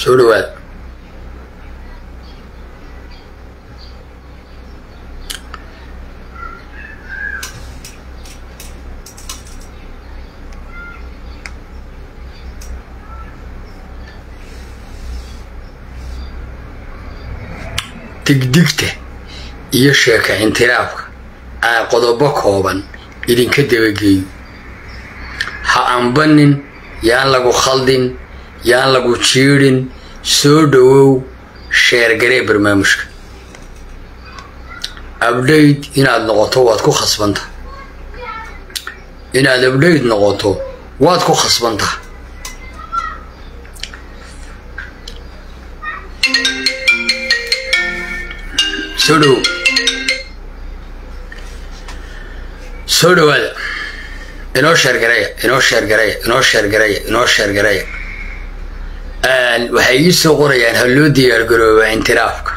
soo dhawaad digdigta iyo sheeka intiraafka aan qodobo kooban idinka dabageeyo ha ambanin yaan lagu khaldin yaan lagu jiidhin soo dhowow sheergaree barnaamijka abdhayd inaad noqoto waad ku khasbanta inaad abdhayd noqoto waad ku khasbanta soo dhowow soo dhowaada inoo sheergareeya inoo sheergareeya inoo sheergareeya inoo sheergareeya waxay ii soo qorayaan ha loo diyaargarooba intiraafka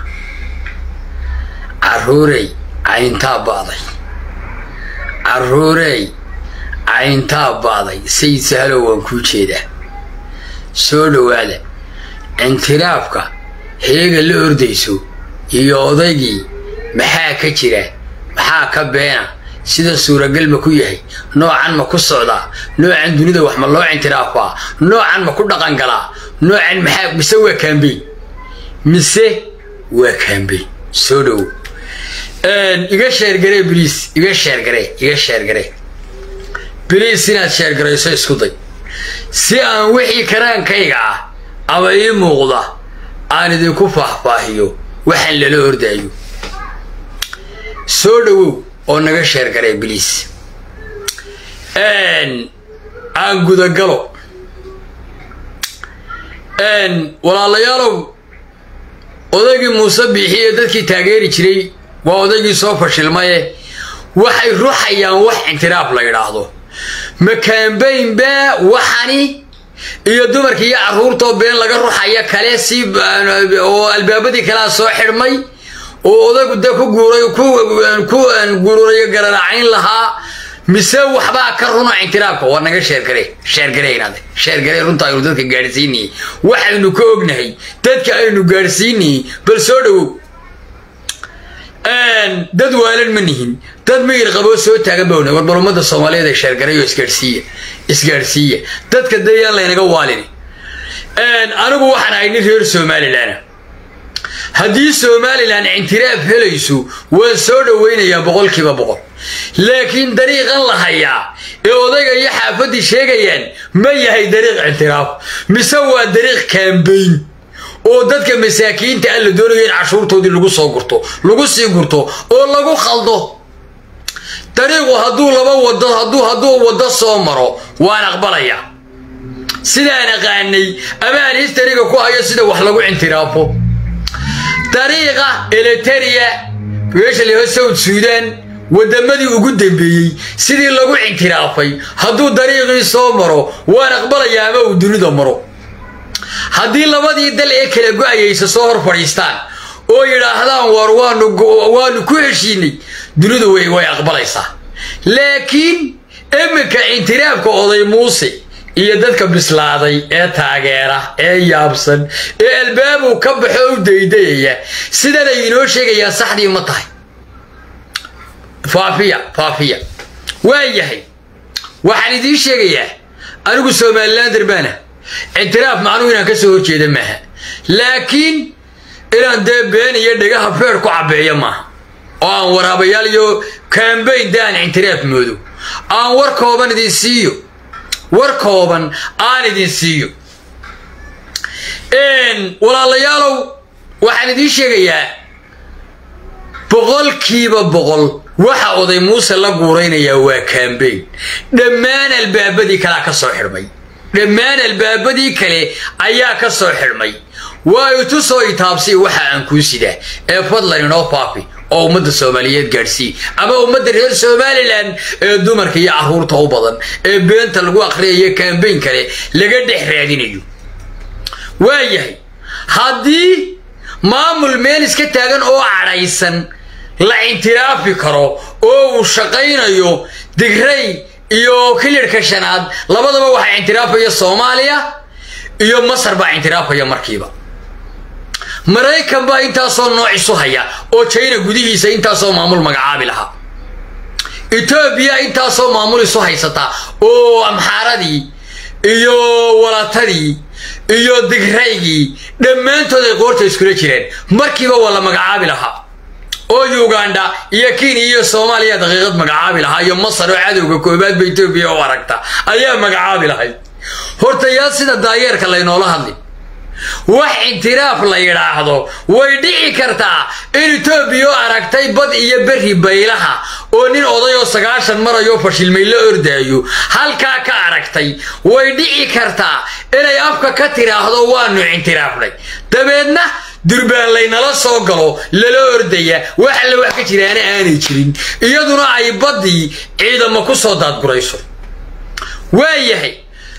caruurey cayntaa ba'day caruurey cayntaa ba'day sayid sahalow waan kuu jeedaa soo dhowaada intiraafka heega la ordayso iyo odaygii maxaa ka jira maxaa ka beena sida suuragal ma ku yahay noocan ma ku socdaa noocan dunida wax ma loo intiraafaa noocan ma ku dhaqan galaa noocan maxaa mise waa kaambeyn mise waa kaambeyn soo dhowo iga sheergaree bliis iga sheergaree iga sheergaree bliis inaad sheergarayso isku day si aan wixii karaankayga ah ama ii muuqda aan idinku faahfaahiyo waxaan lala ordaayo soo dhowow oo naga sheergaree bliis aan gudagalo walaalayaalow odaygii muuse biixiye dadkii taageeri jiray waa odaygii soo fashilmaye waxay ruxayaan wax intiraaf la yidhaahdo ma kaambayn baa waxani iyo dumarkii iyo carruurtoo been laga ruxaya kale si oo albaabadii kalea soo xidhmay oo odagu de ku guuray ku gururayo gararacayn lahaa mise waxbaa ka runo intiraafka waa naga sheergare sheergareynaade sheergarey runta aynu dadka gaadhsiinayay waxaynu ka ognahay dadka aynu gaadhsiinayay bal soo dhowow dad waalan ma nihin dad miyir qaboo soo taagan bawna war bal ummada soomaaliyeed ee sheergareeyo isgaadhsiiya isgaadhsiiya dadka dayaan laynaga waalini anigu waxaan ahay nin reer somalilan haddii somalilan intiraaf helayso waan soo dhowaynayaa boqolkiiba boqol laakiin dariiqan la hayaa ee odayga iyo xaafaddii sheegayaan ma yahay dariiq intiraaf mise waa dariiq kaambayn oo dadka masaakiinta ah la doonayo in cashuurtoodii lagu soo gurto lagu sii gurto oo lagu khaldo dariiqu hadduu laba wado hadduu hadduu waddo soo maro waan aqbalayaa sidaan aqaanay ama aan histariga ku hayo sida wax lagu intiraafo dariiqa eliteria meesha laho south suudan waddamadii ugu dambeeyey sidii lagu intiraafay hadduu dariiqii soo maro waan aqbalayaa ama uu dunida maro haddii labadii dal ee kala go-ayaysa soo hor fadhiistaan oo yidhaahdaan war waanu ku heshiinay dunidu way aqbalaysaa laakiin iminka intiraafka oday muuse iyo dadka bislaaday ee taageera ee yaabsan ee albaabu ka baxo u daydayaya sidanay inoo sheegayaan saxdii ma tahay faafiya faafiya waa yahay waxaan idiin sheegayaa anigu somalilander baana intiraaf macnuhu inaan ka soo horjeeda maaha laakiin inaan dee been iyo dhegaha feer ku cabbeeyo maaha oo aan waraabayaal iyo kambayn de aan intiraaf moodo aan war kooban idin siiyo war kooban aan idin siiyo walaalayaalow waxaan idiin sheegayaa boqolkiiba boqol waxa oday muuse la guuraynayaa waa kambayn dhammaan albaabadii kalea ka soo xidhmay dhammaan albaabadii kale ayaa ka soo xidhmay waa itusoo itaabsi waxa aan kuu sidaa ee fadlan inoo faafi oo ummadda soomaaliyeed gaadhsii ama ummadda reer somalilan ee dumarka iyo carruurta u badan ee beenta lagu akhriyayo kambayn kale laga dhex raadinayo waa yahay haddii maamul meel iska taagan oo cadhaysan la intiraafi karo oo uu shaqaynayo digray iyo kilirhka shanaad labadaba waxaa intiraafaya soomaaliya iyo masar baa intiraafaya markiiba maraykan baa intaasoo nooc isu haya oo jina gudihiisa intaasoo maamul magacaabi lahaa etoobiya intaasoo maamul isu haysata oo amxaaradii iyo walatadii iyo digraygii dhammaantood ay qoorta iskula jireen markiiba waa la magacaabi lahaa oo uganda iyo kenya iyo soomaaliya daqiiqad magacaabi lahaa iyo masar oo cadowga koobaadba etoobiya u aragta ayaa magacaabi lahayd horta yaa sida daayeerka laynoola hadli wax intiraaf la yidhaahdo way dhici kartaa in etoobiya oo aragtay bad iyo berri baylaha oo nin oday oo sagaashan marayoo fashilmay la ordaayo halkaa ka aragtay way dhici kartaa inay afka ka tiraahdo waanu intiraafnay dabeedna durbaan laynala soo galo lala ordaya wax alle wax ka jiraana aanay jirin iyaduna ay baddii ciidamo ku soo daadgurayso waayahay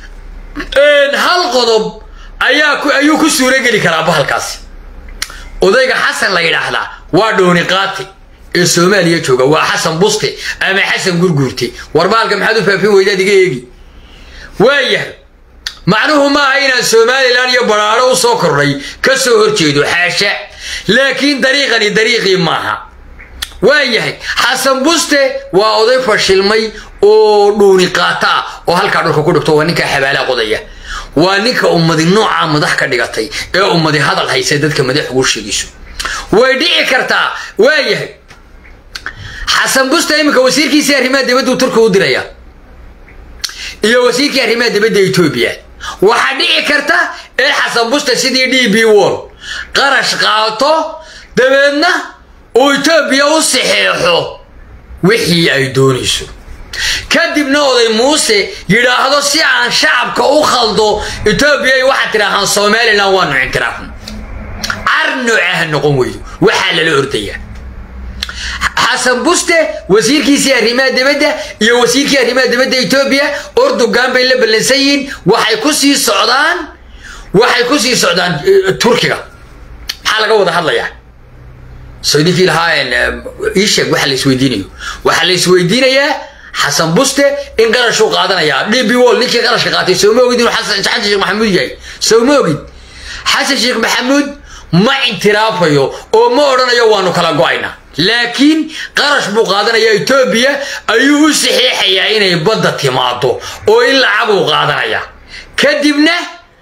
hal qodob ayaa ayuu ku suurogeli karaa bahalkaasi odayga xasan la yidhaahdaa waa dhooni qaati ee soomaaliya jooga waa xasan buste ama xasan gurguurte war bahalka maxaad u faafin weydaad iga eegi waayahay macnuhu maaha inaan somalilan iyo baraaro u soo kordhay ka soo horjeedo xaasha laakiin dariiqani dariiqii maaha waayahay xasan buste waa oday fashilmay oo dhuuni qaata ah oo halkaa dhulka ku dhigto waa ninkaa xabaalaa qodaya waa ninka ummadi noocaa madax ka dhigatay ee ummadi hadal haysa dadka madax ugu sheegayso way dhici kartaa waayahay xasan buste iminka wasiirkiisii arrimaha dibaddu turka u diraya iyo wasiirkii arrimaha dibadda etoobiya waxaa dhici karta in xasan buste sidii d b wall qarash qaato dabeedna uu etoobiya u saxeexo wixii ay doonayso kadibna oday muuse yidhaahdo si aan shacabka u khaldo etoobiya waxaad tidhaahaan somalilan waanu ictiraafna car noocaha noqon weydo waxaa lala ordaya xasan buste wasiirkiisii arrimaha dibadda iyo wasiirkii arrimaha dibadda etoobiya ordogan bay la ballansan yihiin waxay ku sii socdaan waxay ku sii socdaan turkiga maxaa laga wada hadlayaa sodikii lahaa ii sheeg waxa la isweydiinayo waxaa la isweydiinayaa xasan buste in qarashuu qaadanayaa d b wall ninkii qarashka qaatay soo ma ogid inuu xasan sheekh maxamuud yahay soo ma ogid xasan sheekh maxamuud ma intiraafayo oo ma odhanayo waanu kala go-aynaa laakiin qarash buu qaadanayaa etoobiya ayuu u saxiixayaa inay badda timaado oo in lacaguu qaadanayaa kadibna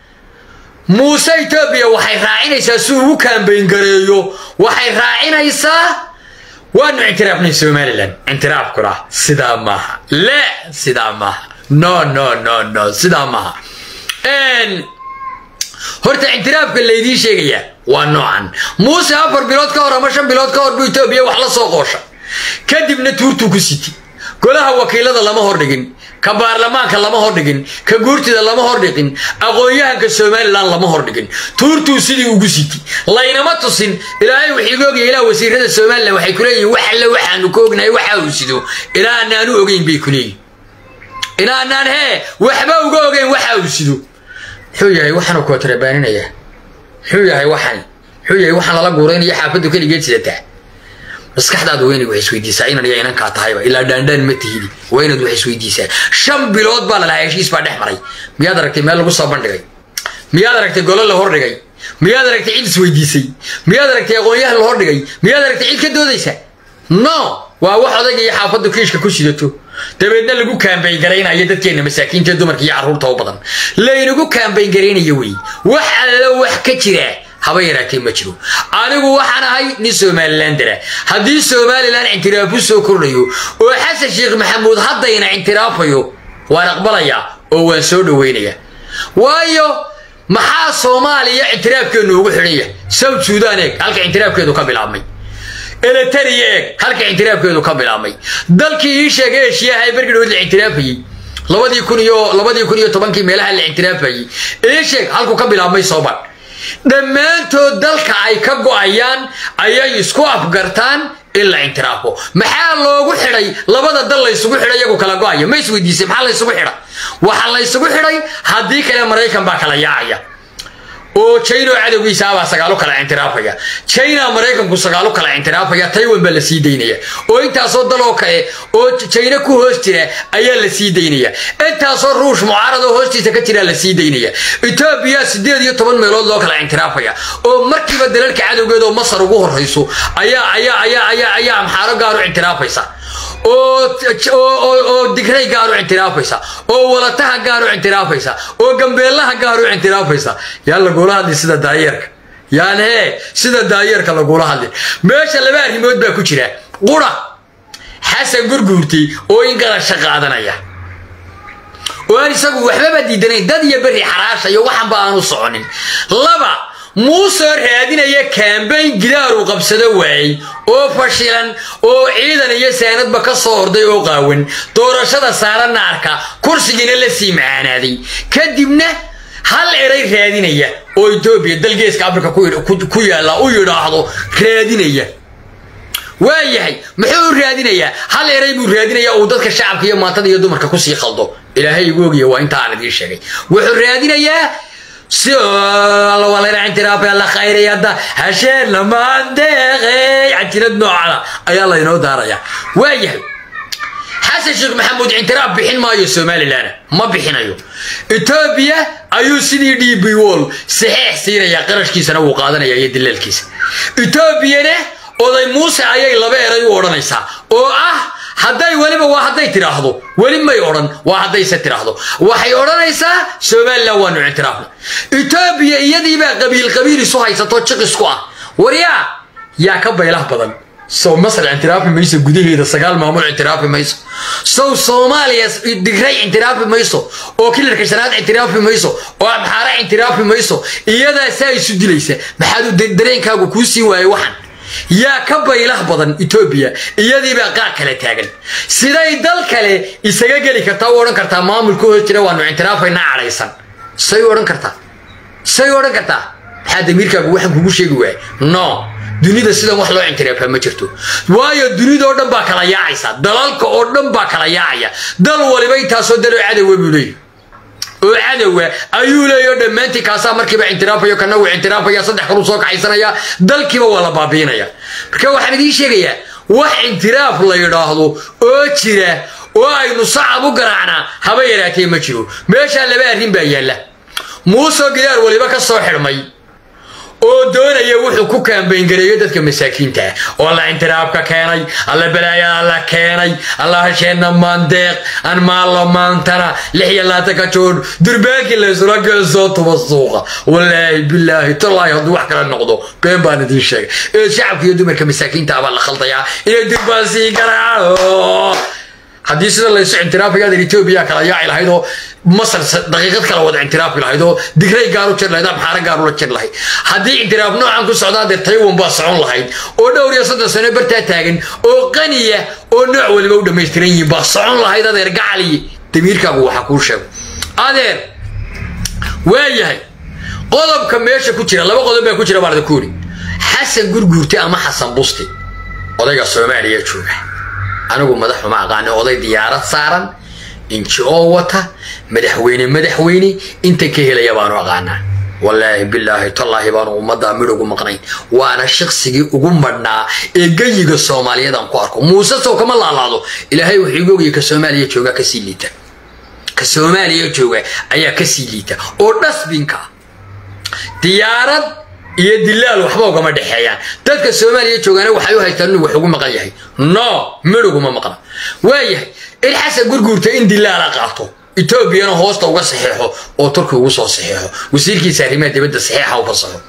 muuse etoobiya waxay raacinaysaa si ugu kaambayn gareeyo waxay raacinaysaa waanu ictiraafnay somalilan ictiraafkuna sidaa maaha le sidaa maaha no no no no sidaa maaha horta ictiraafka laydiin sheegayaa waa noocan muuse afar bilood ka hor ama shan bilood ka hor buu etoobiya wax la soo qoosha kadibna tuurtuu ku siti golaha wakiilada lama hordhigin ka baarlamaanka lama hordhigin ka guurtida lama hordhigin aqoon-yahanka somalilan lama hordhigin tuurtuu sidii ugu siti laynama tusin ilaahay wuxiiga ogaya ilaa wasiirada somalilan waxay kuleeyihin wax alle waxaanu ka ognahay waxa uu sido ilaa anaanu ogeyn bay kuleeyihin ilaa anaan hee waxba uga ogeyn waxa uu sido muxuu yahay waxaanu kootarabaaninaya muxuu yahay waxan muxuu yahay waxaan lala guuraynaya xaafaddu keligeed sidataa maskaxdaadu waa inaad wax isweydiisaa inan iyo inankaa tahayba ilaa dhaandhaan ma tihidi waa inaad wax isweydiisaa shan bilood baa lalahaa heshiis baa dhex maray miyaad aragtay meel lagu soo bandhigay miyaad aragtay golo la hordhigay miyaad aragtay cid isweydiisay miyaad aragtay aqoon-yahan la hordhigay miyaad aragtay cid ka doodaysa no waa wax odayga iyo xaafaddu kiishka ku sidato dabeedna lagu kaambayn garaynayo dadkeenna masaakiinta dumarka iyo carruurta u badan laynagu kaambayn garaynayo wey wax allo wax ka jira haba yaraatee ma jiro anigu waxaan ahay nin somalilandara haddii somalilan ictiraafu soo kordhayo oo xasan sheekh maxamuud haddayna ictiraafayo waan aqbalayaa oo waan soo dhowaynayaa waayo maxaa soomaaliya ictiraafkeennu ugu xidhan yahay south sudan eeg halka ictiraafkeedu ka bilaabmay eletariya eeg halka ictiraafkeedu ka bilaabmay dalkii ii sheegay eshiyaha ee bergidhood la ictiraafayey labadii kun iyo labadii kun iyo tobankii meelaha la ictiraafayey ii sheeg halku ka bilaabmay sooban dhammaantood dalka ay ka go'ayaan ayay isku afgartaan in la ictiraafo maxaa loogu xidhay labada dal laysugu xidhay iyagu kala go'aya ma isweydiisay maxaa laysugu xidha waxaa laysugu xidhay haddii kale maraykan baa kala yaacaya oo china oo cadowgiisaabaa sagaalo kala intiraafaya china maraykanku sagaalo kala intiraafaya taiwan baa la sii daynaya oo intaasoo daloo kale oo china ku hoos jira ayaa la sii daynaya intaasoo ruush mucaarad oo hoostiisa ka jira la sii daynaya etoobiya sideed iyo toban meelood loo kala intiraafaya oo markiiba dalalka cadowgeeda oo masar ugu horrayso ayaa ayaa ayaa ayaa ayaa amxaaro gaaru intiraafaysa oo digray gaaru intiraafaysa oo walataha gaaru intiraafaysa oo gambeelaha gaaru intiraafaysa yaa lagula hadli sida daayeerka yaan hee sida daayeerka lagula hadli meesha laba arrimood baa ku jira qura xasan gurguurti oo in garasho qaadanaya oo aan isagu waxbaba diidanayn dad iyo berri xaraashayo waxanba aanu soconin laba muusoo raadinaya kaambayn gidaaruu qabsado waayey oo fashilan oo ciidan iyo saanadba ka soo horday oo qaawan doorashada saara naarka kursigiina la sii macaanaaday kadibna hal eray raadinaya oo etoobiya dalgeeska afrika ku yaalla u yidhaahdo raadinaya waa yahay muxuu u raadinayaa hal eray buu raadinayaa uu dadka shacabka iyo maantada iyo dumarka kusii khaldo ilaahay igu ogiya waa inta aan idiin sheegay wuxuu raadinayaa si la khayrayada hasheen lamaandeeqey cajinad noocada ayaa laynoo daaraya waa yahay xasan sheekh maxamuud intiraaf bixin maayo somalilan ma bixinayo etoobiya ayuu sidii d b wol saxeex siinayaa qarashkiisana wuu qaadanaya iyo dilaalkiisa etoobiyana oday muuse ayay laba eray u odhanaysaa oo ah hadday weliba waa hadday tidhaahdo weli may odhan waa haddayse tidhaahdo waxay odhanaysaa somalilan waanu ictiraafna etoobiya iyadiibaa qabiil qabiil isu haysato jiqisku ah waryaa yaa ka baylah badan sow masar ictiraafi mayso gudaheeda sagaal maamul ictiraafi mayso sow soomaaliya digray ictiraafi mayso oo kilarka shanaad ictiraafi mayso oo amxaara ictiraafi mayso iyadaasaa isu dilaysa maxaadu dareenkaagu kuu siin waayey waxan yaa ka baylah badan etoobiya iyadiibaa qaar kale taagan siday dal kale isaga geli kartaa u odhan kartaa maamulka hoos jira waanu ictiraafaynaa cadhaysan say odhan kartaa say odhan kartaa maxaa damiirkaagu waxaan kugu sheegi waaya no dunida sidan wax loo intiraafaa ma jirto waayo dunidao dhan baa kala yaacaysa dalalka oo dhan baa kala yaacaya dal waliba intaasoo daloo cadowa buu leeyahy oo cadowa ayuu leeyaho dhammaantii kaasaa markiiba intiraafaya kana wuu intiraafaya saddex kaluu soo kaxaysanaya dalkiiba waa la baabiinaya marka waxaan idiin sheegayaa wax intiraaf la yidhaahdo oo jira oo aynu sacab u garaacnaa haba yaraatee ma jiro meeshaa laba arrin baa yaalla muusoo gidaar waliba ka soo xidhmay oo doonaya wuxuu ku kaambayngareeyo dadka masaakiinta ah oo alla intiraafka keenay alla balaayada la keenay alla hasheenna maandeeq aan maallo maantana lix iyo laatanka joon durbaankii laysula geesoo tuba suuqa wallaahi bilaahi tallaahi hadduu wax kala noqdo been baan idiin sheegay ee shacabka iyo dumarka masaakiinta abaa la khaldayaa inay durbaan sii garaaco haddii sida laysu intiraafaya adeer etoobiya kala yaaci lahayd oo masar daqiiqad kala wada intiraafi lahayd oo digray gaaru jir lahayd amxaara gaaru la jir lahayd haddii intiraaf noocan ku socdaa dee taiwan baa socon lahayd oo dhowr iyo soddon sano bartaa taagan oo qaniya oo nooc waliba u dhammaystiran yihiin baa socon lahayd adeer gacaliyi damiirkaagu waxa kuu sheego adeer waayahay qodobka meesha ku jira laba qodob baa ku jira baan idinku yidhi xasan gurguurte ama xasan busti odayga soomaaliya jooga anigu madaxuma aqaani oday diyaarad saaran inji oo wata madaxweyne madaxweyne inta ka helaya baanu aqaanaa wallaahi bilaahi tallaahi baanu ummaddaa midh ugu maqnayn waana shaqsigii ugu madhnaa ee geyiga soomaaliyeed aan ku arko muuse sow kama laalaado ilaahay wuxuu igu ogaya ka soomaaliya jooga kasii liita ka soomaaliya jooga ayaa kasii liita oo dhasbinka diyaarad iyo dilaal waxba ugama dhexeeyaan dadka soomaaliya joogaana waxay u haystaan inuu wax ugu maqan yahay no midh uguma maqna waayahay in xasan gurguurta in dilaala qaato etoobiyana hoosta uga saxeexo oo turki ugu soo saxeexo wasiirkiisa arrimaha dibadda saxeexa u fasaxo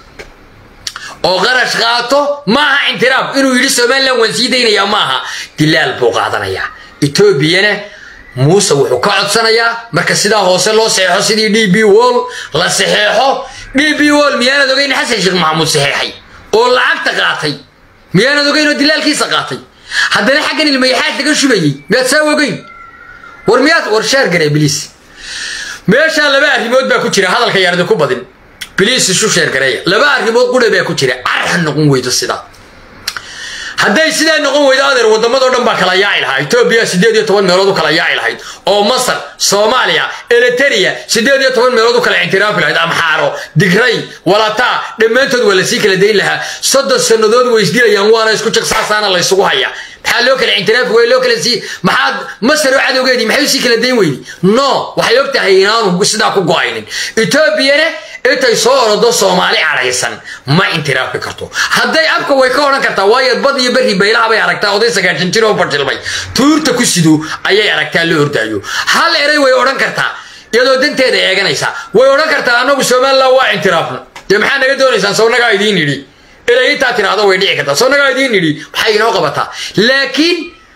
oo qarash qaato maaha intiraaf inuu yidhi somalilan waan sii daynayaa maaha dilaal buu qaadanayaa etoobiyana muuse wuxuu ka codsanayaa marka sidaa hoose loo saxeexo sidii d b wol la saxeexo d b wol miyaanad ogeyn xasan sheekh maxamuud saxeexay oo lacagta qaatay miyaanad ogeyn oo dilaalkiisa qaatay haddana xaggan ilmayaxaad laga shubayey miyaad saa ogeyn war miyaad war sheer garee biliis meeshaa laba arrimood baa ku jira hadalka yaardi ku badin biliis isu sheer gareeya laba arrimood qura baa ku jira carxa noqon weydo sidaa hadday sidaa noqon weydo adeer waddamadoo dhan baa kala yaaci lahaa etoobiya siddeed iyo toban meelood u kala yaaci lahayd oo masar soomaaliya eliteria siddeed iyo toban meelood u kala ictiraafi lahayd amxaaro digray walataa dhammaantood waa lasii kala dayn lahaa soddon sannadood way isdilayaan waana isku jiqsaasaana laysugu hayaa maxaa loo kala ictiraafi wey loo kala sii maxaad masar oo cadowgeedii maxay usii kala dayn weydi no waxay og tahay inaanu sidaa ku go-aynin etoobiyana intay soo orodo soomaali cadhaysan ma intiraafi karto hadday abka way ka odhan kartaa waayo bad iyo berri baylaha bay aragtaa oday sagaashan jir oo fashilmay tuurta ku sido ayay aragtaa la ordaayo hal eray way odhan kartaa iyadoo danteeda eeganaysa way odhan kartaa annagu somalilan waa intiraafno dee maxaa naga doonaysaan sawnagaa idiin yidhi inay intaa tiraahdo way dhici kartaa sawnagaa idiin yidhi maxay inoo qabataa laakiin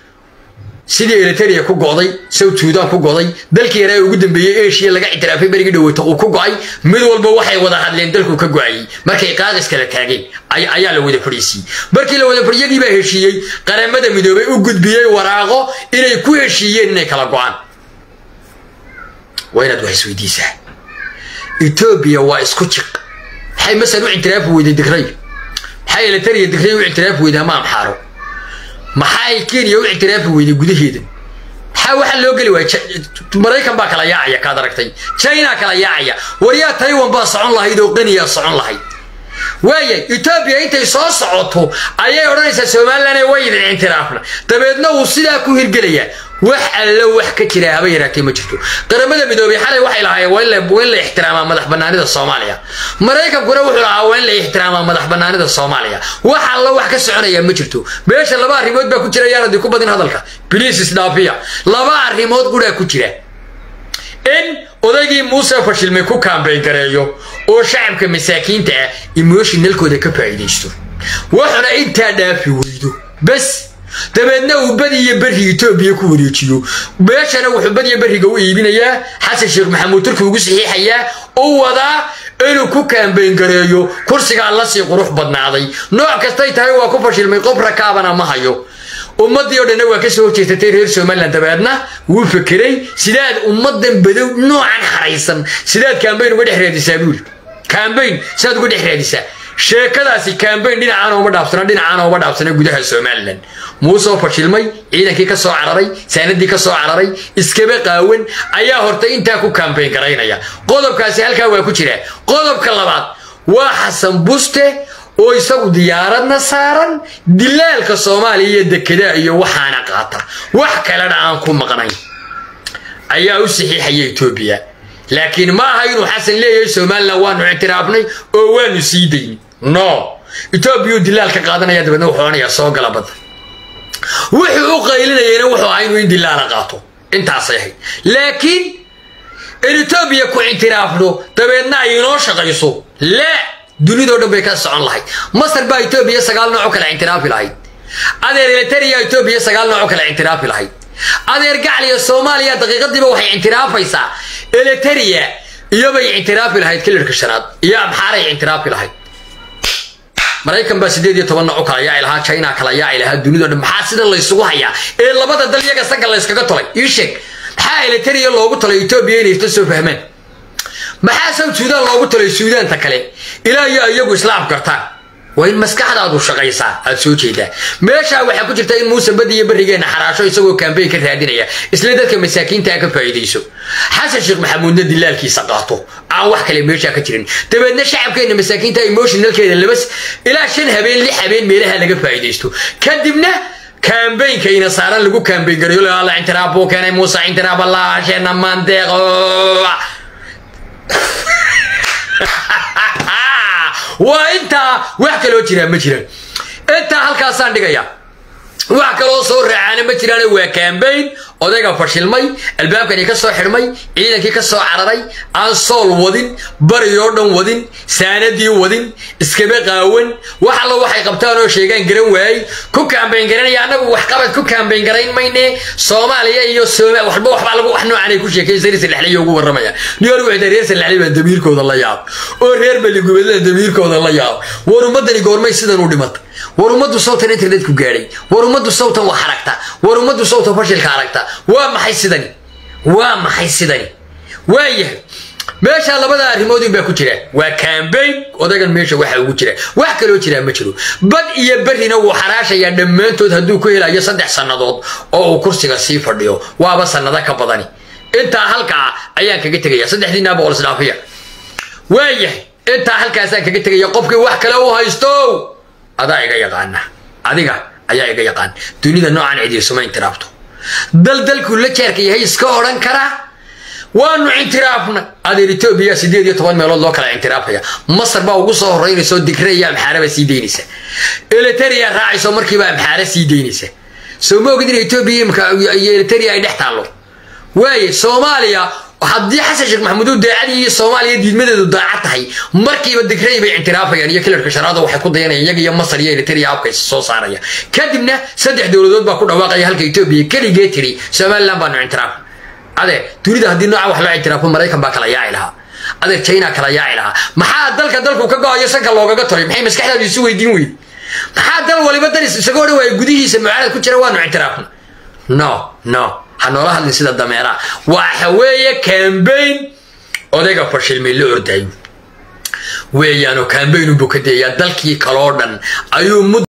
sidii eliteria ku go'day south sudan ku go'day dalkii yaraa ugu dambeeyey asia laga ictiraafay berigii dhaweyta uu ku go'ay mid walba waxay wada hadleen dalku ka go'ayey markay qaaqis kala taageen ayaa la wada fadhiisiiyey markii la wada fadhiyagii baa heshiiyey qaramada midoobay u gudbiyey waraaqo inay ku heshiiyeen inay kala go'aan waa inaad wax isweydiisaa etoobiya waa isku jiq maxay masal u ictiraafi weyday digray maxay eliteria digray u ictiraafi weyday ama amxaaro maxay kenya u ictiraafi weyday gudaheeda maxaa waxaa loo geli waaya maraykan baa kala yaacaya kaad aragtay china kala yaacaya waryaa taiwan baa socon lahayd oo qaniyaa socon lahayd waaya etoobiya intay soo socoto ayay odhanaysaa somalilan way idin ictiraafna dabeedna uu sidaa ku hirgelayaa wax allo wax ka jira haba yaraatee ma jirto qaramada midoobey xalay waxay lahaayeen waa in la ixtiraamaa madax banaanida soomaaliya maraykankuna wuxuu lahaa waa in la ixtiraamaa madax banaanida soomaaliya wax allo wax ka soconaya ma jirto meesha laba arrimood baa ku jira yaanadi ku badin hadalka biliis isdhaafiya laba arrimood quraa ku jira in odaygii muuse fashilmay ku kaambayn gareeyo oo shacabka masaakiinta ah emotionalkooda ka faa'iidaysto wuxuna intaa dhaafi weydo bas dabeedna uu badi iyo berri etoobiya ku wareejiyo meeshana wuxuu badiyo berriga u iibinayaa xasan sheekh maxamuud turki ugu saxiixayaa u wadaa inuu ku kaambayn gareeyo kursigaa lasii qurux badnaaday nooc kastay tahay waa ku fashilmay qof rakaabana ma hayo ummaddii oo dhanna waa ka soo horjeesatay reer somalilan dabeedna wuu fekeray sidaad ummaddan badow noocan haraysan sidaad kaambayn uga dhex raadisaa buuli kaambayn sidaad uga dhex raadisaa sheekadaasi kaambayn dhinacaana uma dhaafsana dhinacaana uma dhaafsana gudaha somalilan muusoo fashilmay ciidankii ka soo cararay saanadii ka soo cararay iskaba qaawan ayaa hortay intaa ku kaambayn garaynaya qodobkaasi halkaa waa ku jira qodobka labaad waa xasan buste oo isagu diyaaradna saaran dilaalka soomaaliya iyo dekedaa iyo waxaana qaata wax kalena aan ku maqnayn ayaa u saxiixaya etoobiya laakiin ma aha inuu xasan leeyahay somalilan waanu ictiraafnay oo waanu sii dayn no etoobiyau dilaal ka qaadanaya dabeedna wuxuu odhanayaa soo gala badda wuxuu u qaylinayana wuxuu ahaa inuu in dilaala qaato intaasay ahayd laakiin in etoobiya ku ictiraafno dabeedna ay inoo shaqayso laa dunidao dhan bay ka socon lahayd masar baa etoobiya sagaal nooc oo kale ictiraafi lahayd adeer eliteria etoobiya sagaal nooc oo kale ictiraafi lahayd adeer gacliya soomaaliya daqiiqadiiba waxay ictiraafaysaa eliteria iyobay ictiraafi lahayd kilirka shanaad iyo amxaaray ictiraafi lahayd maraykan baa sideed iyo toban nooc u kala yaaci lahaa china kala yaaci lahaa dunidao dhan maxaa sidan laysugu hayaa ee labada dal iyaga sanka layskaga tolay ii sheeg maxaa eliteria loogu talay etoobiya inay isla soo fahmaan maxaa south sudan loogu talay suudaanta kale ilaa iyo iyagu islaam gartaan waa in maskaxdaadu shaqaysaa aad soo jeedaa meeshaa waxaa ku jirta in muuse badi iyo berrigeenna xaraasho isagoo kaambeyn ka raadinaya isla dadka masaakiintaa ka faa'iidayso xasan sheekh maxamuudna dilaalkiisa qaato aan wax kale meeshaa ka jirin dabeedna shacabkeenna masaakiinta emotionalkeeda laba ilaa shan habeen lix habeen meelaha laga faa'iidaysto kadibna kaambeynka ina saaran lagu kaambeyn garayo la intiraab buu keenay muuse intiraab allaasheena mandeeqo waa intaa wax kaloo jiraa ma jiraan intaa halkaasaan dhigaya wax kaloo soo raacaana ma jiraan waa kaambayn odayga fashilmay albaabkani ka soo xidhmay ciidankii ka soo cararay aan sool wadin bariyoo dhan wadin saanadii wadin iskaba qaawan wax allo waxay qabtaan oo sheegaan garan waayey ku kaambayn garanaya annagu waxqabad ku kaambayn garayn mayne soomaaliya iyo waxba waxbaa lagu wax noocan ay ku sheekaysa reer salexley ugu warramaya niyor wuxuu reer salexley baa damiirkooda la yaab oo reer baligubeedada damiirkooda la yaab war ummadani goormay sidan u dhimata war ummaddu sawtan internetku gaadhay war ummaddu sawtan wax aragta war ummaddu sawtan fashilka aragta waa maxay sidani waa maxay sidani waayahay meesha labada arrimood baa ku jira waa kambayn odagan meesha waxa ugu jira wax kaloo jiraa ma jiro bad iyo berrina wuu xaraashayaa dhammaantood hadduu ku helayo saddex sannadood oo uu kursiga sii fadhiyo waaba sannado ka badani intaa halkaa ayaan kaga tegaya saddexdiinaa boqol isdhaafiya waayahay intaa halkaasaan kaga tegaya qofkii wax kale u haysto adaa iga yaqaana adiga ayaa iga yaqaan dunida noocan cidiirsuma intiraabto daldalkuu la jeerka yahay iska odhan karaa waanu intiraafna adeer etoobiya sideed iyo toban meelood loo kala intiraafaya masar baa ugu soo horeynayso digreya amxaaraba sii daynaysa eliteria raacayso markiiba amxaara sii daynaysa soo ma ogid in etoobiya imka iyo eliteria ay dhex taallo waaye soomaaliya haddii xasan sheekh maxamuud daacadii iyo soomaaliya diidmadeedu daacad tahay markiiba digrey bay intiraafayaan iyo kilarka shanaada waxay ku dayanayaan iyaga iyo masar iyo eliteria habka soo saaraya kadibna saddex dowladood baa ku dhawaaqaya halka etoobiya keligee tiri somaliland baanu intiraaf adeer dunida haddii nooca wax loo intiraafo maraykan baa kala yaaci lahaa adeer china kala yaaci lahaa maxaa dalka dalku ka go-ayo sanka loogaga toray maxay maskaxdaadu isu weydiin weyde maxaa dal waliba dan isagoo dhan waaya gudihiisa mucaarad ku jira waanu intiraafna no no ha noola hadlin sida dameeraha waxa weeye kambayn odayga fashilmay la ordayo weeyaanoo kambayn unbuu ka dayayaa dalkii kaloo dhan ayuu